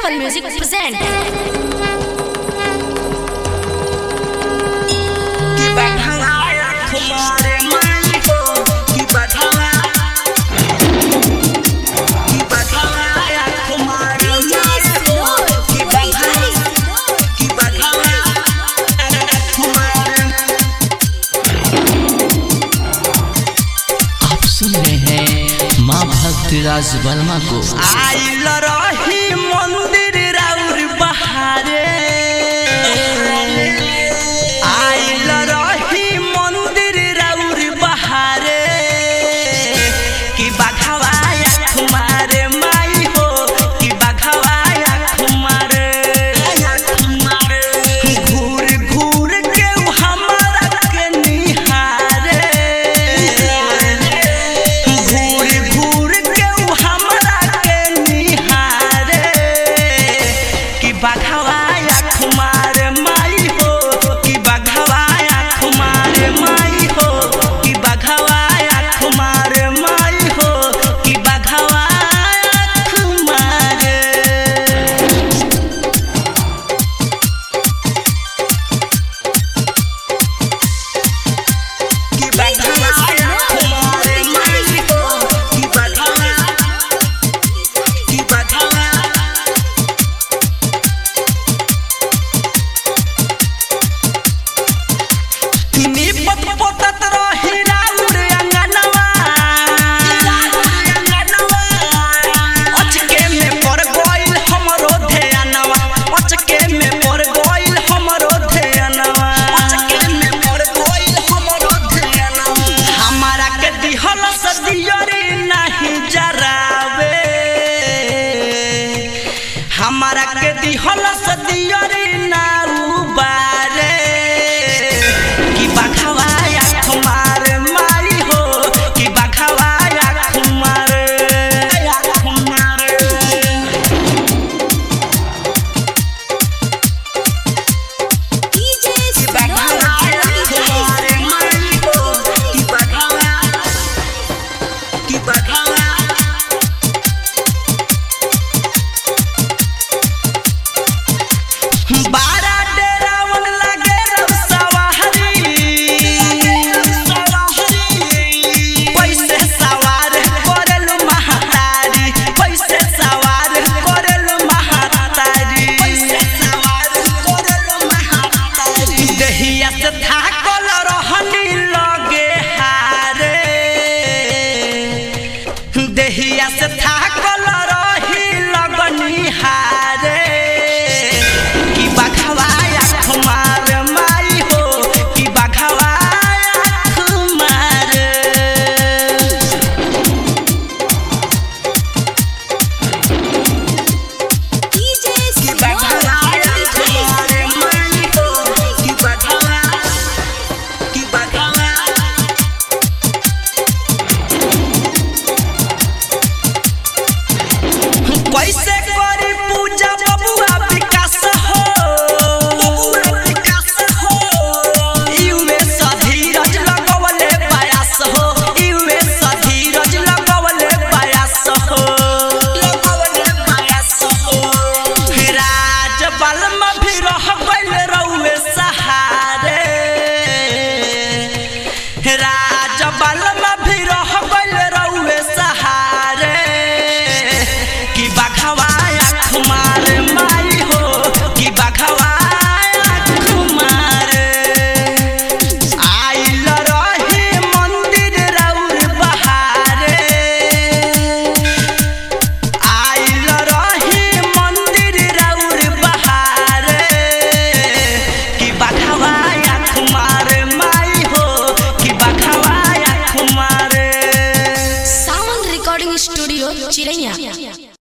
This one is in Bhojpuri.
Apple Music present. आप सुन रहे हैं माँ भक्त राज वर्मा को आइल रही मंदिर राउर बहारे आइल रही मंदिर राउर बहारे कि बघवाया कुमारे माई हो कि बघवाया कुमारे घूर घूर के उ हमरा के निहारे घूर घूर के उ हमरा के निहारे कि बघवाया कुमार माई हो कि बघवाया कुमार माई हो कि बघवाया कुमार माई हो कि बघवाया कुमार कि बघवाया कुमार माई हो कि बघवाया कि बघवाया निपत पोतत रही राउर अंगनवा अचके में पड़ गइल हमरो ध्यानवा अचके में पड़ गइल हमरो ध्यानवा अचके में पड़ गइल हमरो ध्यानवा हमारा के दिहल सदियरी नहीं जरावे हमारा के दिहल सदियरी ना